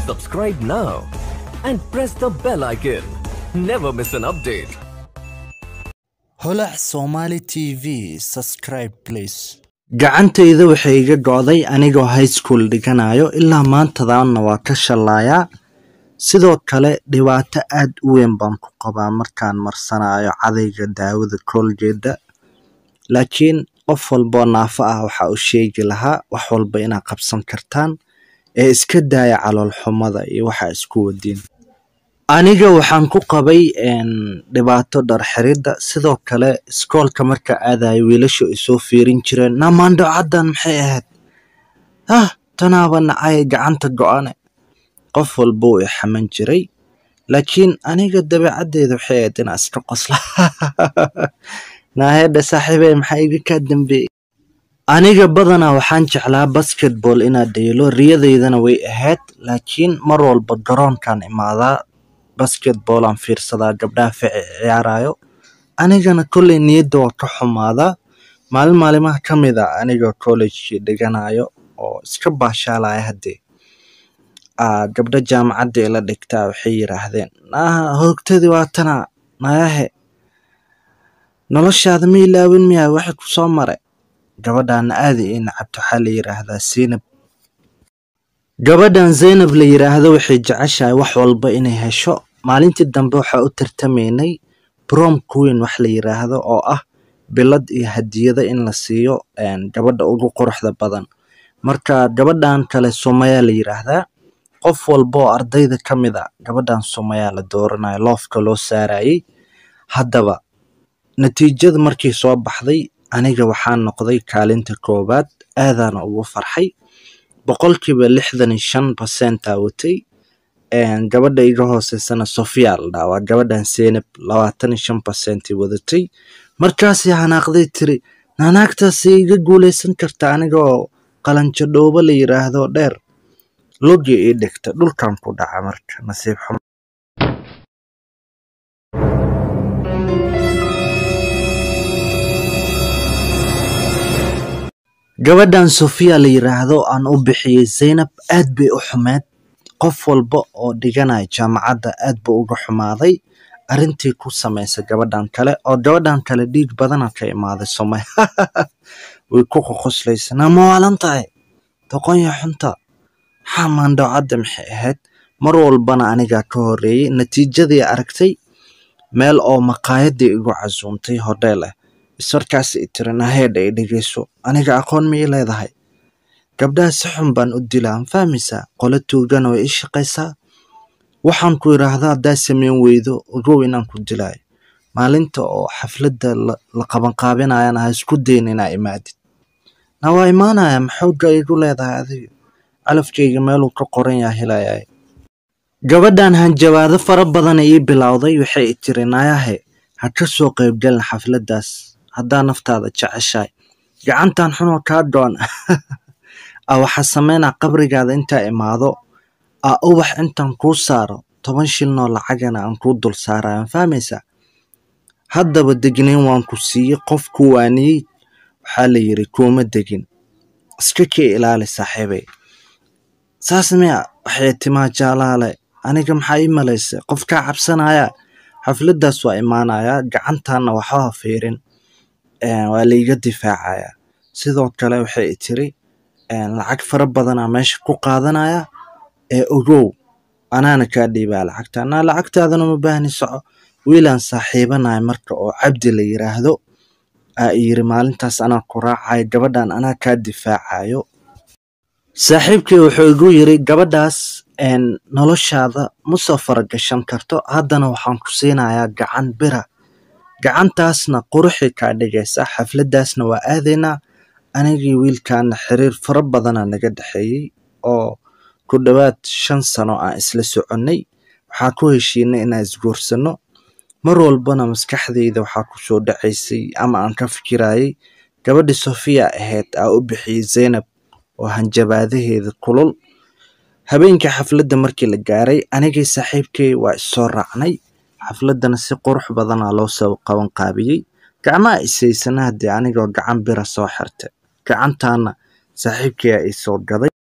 Subscribe now and press the bell icon. Never miss an update. holac somali t v subscribe please gacantayda waxay iga go'day anigoo high school dhiganayo ilaa maantadaana waa ka shallaayaa sidoo kale dhibaato aad u weyn baan ku qabaa markaan marsanayo cadayga daawada kooljeeda laakiin qof walboo naafo ah waxa uu sheegi lahaa wax walba inaad qabsan kartaan ee iska daaya calool xumada iyo waxa isku wadiin aniga waxaan ku qabay dhibaato dharxiridda sidoo kale iskoolka marka aadayo wiilashu ay soo fiirin jireen namaandho caddan maxay ahayd ah tanaaba nacay gacanta go-ane qof walba uu ixaman jiray laakiin aniga dabeecaddeeda waxay ahayd inaa iska qosla naahedha saaxiibey maxaa iga kaa dambeeyey aniga badanaa waxaan jeclaa basketball inaad dheelo riyadaydana way ahayd laakiin mar walba garoonkaan imaadaa basketball aan fiirsadaa gabdhaha fici ciyaarayo anigana kolley niyadda waa ka xumaadaa maalin maalimaha ka mid a anigoo college dhiganayo oo iska baashaalaya haddee gabdho jaamacadda ila dhigtaa waxay yidhaahdeen naaha hoogtadii waa tana nayahe noloshaada ma ilaawin miyaa waxay ku soo maray gabadhaana aada ii nacabto waxaa la yidhaahdaa siinab gabadhan zaynab la yidhaahdo waxay jeceshahay wax walba inay hesho maalintii dambe waxaa u tartamaynay brom queen wax la yidhaahdo oo ah bilad iyo hadiyada in la siiyo gabadha ugu quruxda badan marka gabadhan kale sumayaa la yidhaahdaa qof walba oo ardayda ka mid a gabadhan sumayaa la dooranayo loofka loo saarayay haddaba natiijada markii soo baxday aniga waxaan noqday kaalinta koowaad aadaana ugu farxay boqolkiiba lixdan iyo shan basentaa watay gabadha iga hooseysana sofia la dhaha waa gabadhan senab labaatan iyo shan basentii wadatay markaasay hanaaqday tiri naanaagtaasay iga guuleysan karta anigoo qalanjo dhoobo la yidhaahdo dheer logi ii dhigta dhulkan ku dhaca marka nasiib xumo gabadhan sofiya la yidhaahdo aan u bixiyey zaynab aad bay u xumeed qof walba oo dhiganaya jaamacadda aad buu uga xumaaday arrintii ku samaysa gabadhan kale oo gabadhan kale dhiig badana ka imaaday somay way ku qoqoslaysa nama waalan tahay doqonya xunta maxaa maandhowcadda maxay ahayd mar walbana anigaa ka horreeyey natiijadii aragtay meel oo maqaayadii igu casuuntay hodheel ah ismarkaas i tiri naheedha i dhegeyso aniga aqoon ma ii leedahay gabdhaha si xun baan u dilaa ma fahmaysaa qolo tuugana way ii shaqaysaa waxaan ku idhaahdaa haddaa samayn weydo ogow inaan ku dilaayo maalinta oo xafladda la qabanqaabinayana ha isku dayn inaa imaadid na waa imaanaya maxooga igu leedahay adiga calafkayga meeluu ka qoran yaa helayaay gabadhan hanjabaado fara badana ii bilowday waxay i tiri nayahe ha ka soo qaybgalin xafladdaas haddaa naftaada jeceshahay gacantan xunoo kaa go-an a waxaa sameynaa qabrigaada intaa imaado a ubax intaan kuu saaro toban shilnoo lacagana aan kuu dul saaraya ma fahmaysaa haddaba degnayn waan ku siiyey qof ku waaniyey waxaa la yidhi kuuma degin iska kii ilaali saaxiibay saas miya waxay timaa jaalaale aniga maxaa ii malaysay qof kaa cabsanaya xafladdaas waa imaanayaa gacantaana waxba fiirin waa laiga difaacayaa sidoo kale waxay i tiri lacag fara badanaa meesha ku qaadanaya ee ogow anaana kaa dhiibaa lacagta naa lacagtaadana ma baahni soco wiilaan saaxiibanaya marka oo cabdi la yidhaahdo aa i yiri maalintaas anaa ku raacayo gabadhan anaa kaa difaacayo saaxiibkii wuxuu igu yiri gabadhaas noloshaada ma soo faragashan karto haddana waxaan ku siinayaa gacan bira gacantaasna quruxii kaa dhigaysa xafladdaasna waa aadaynaa anigii wiilkaana xiriir fara badana naga dhexeeyey oo ku dhowaad shan sano aan isla soconnay waxaa ku heshiinay inaan isguursanno mar walbana maskaxdayda waxaa ku soo dhacaysay ama aan ka fikirayay gabadhii sofiya ahayd aa u bixiyey zaynab oo hanjabaadaheeda kulul habeenkii xafladda markii la gaaray anigii saaxiibkay waa issoo raacnay xafladdana si qurux badanaa loo soo qaban qaabiyey gacmaha isaysana haddii anigoo gacan bira soo xirtay gacantaana saaxiibkay aa ii soo gaday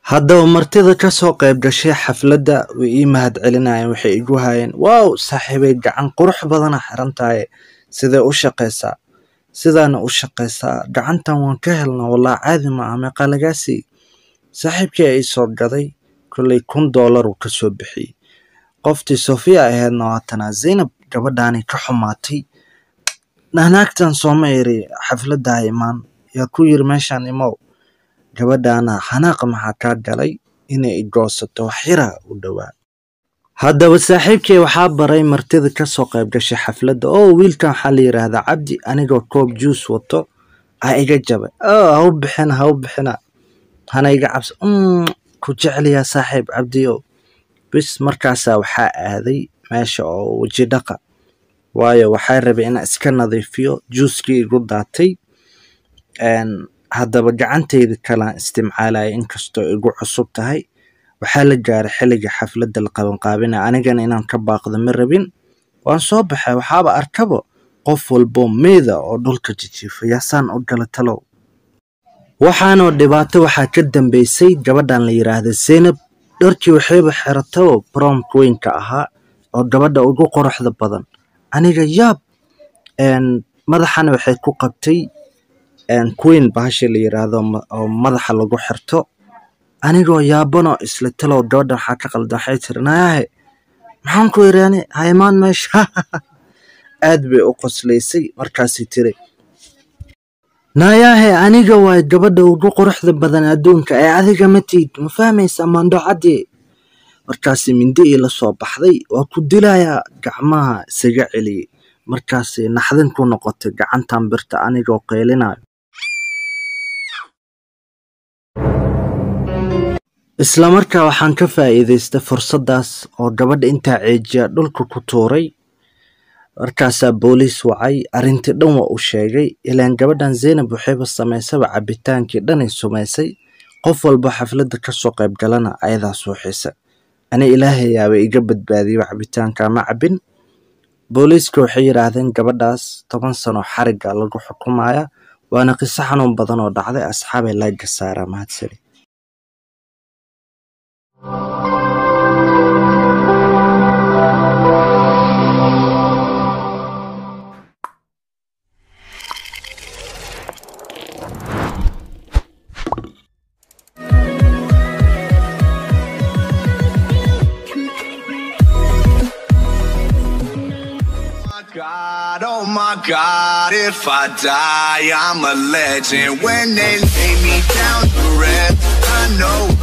haddaba martida ka soo qayb gashay xafladda way ii mahad celinayeen waxay igu hayeen wow saaxiibay gacan qurux badana xiran tahay sidee u shaqaysaa sidaana u shaqaysaa gacantan waan ka helnaa walaa caadi ma ah meeqa lagaa siiyey saaxiibkii ay soo gaday kolley kun doolar uu ka soo bixiyey qoftii sofiya ahaydna waatanaa zaynab gabadhaani ka xumaatay naagtan sooma eri xafladdaa imaan yaa ku yiri meeshaan imow gabadhaana xanaaqa maxaa kaa galay inay igoosato wax yara u dhowaa haddaba saaxiibkay waxaa baray martida ka soo qayb gashay xafladda oo wiilkan waxaa la yidhaahdaa cabdi anigoo koob juus wato ha iga jabay oo ha u bixina ha u bixina hana iga cabsa ku jecliyaa saaxiib cabdiyow bis markaasaa waxaa aaday meesha oo weji dhaqa waayo waxaa rabay inaan iska nadiifiyo juuskii igu daatay haddaba gacantayda kalaan isticmaalaya inkastoo igu cusub tahay waxaa la gaaray xilliga xafladda la qabanqaabinaya anigana inaan ka baaqdo ma rabin waan soo baxay waxaaba arkabo qof walbo meeda oo dhulka jijiifa yaasaan u gala talow waxaanoo dhibaato waxaa ka dambeysay gabadhan la yidhaahda zaynab dharkii waxayba xiratabo bromka weynka ahaa oo gabadha ugu quruxda badan aniga yaab madaxana waxay ku qabtay queen bahasha la yiraahdo oo madaxa lagu xirto anigoo yaabanoo isla talow gabadhan waxaa ka qaldan waxay tiri nayaahe maxaan ku iraani ha imaan meesha aad bay u qoslaysay markaasay tiri nayaahe aniga waay gabadha ugu quruxda badan adduunka ee adiga matid ma fahmaysa mandhocadii markaasi mindi ii la soo baxday waa ku dilayaa gacmaha isaga celiyey markaasi naxdin ku noqotay gacantan birta anigoo qeylinayo isla markaa waxaan ka faa'iidaystay fursaddaas oo gabadha intaa ceejiya dhulka ku tuuray markaasaa booliis wacay arrintii dhan waa u sheegay ilaan gabadhan zaynab waxayba samaysaba cabbitaankii dhanay sumaysay qof walba xafladda ka soo qayb galana ayadaa suuxisa ani ilaahayaaba iga badbaadiyaba cabitaanka ma cabbin booliiska waxay yidhaahdeen gabadhaas toban sano xariga lagu xukumaya waana qiso xanuun badan oo dhacday asxaabay laagga saaraa mahadsani God, oh my God, if I die, I'm a legend. When they lay me down to rest, I know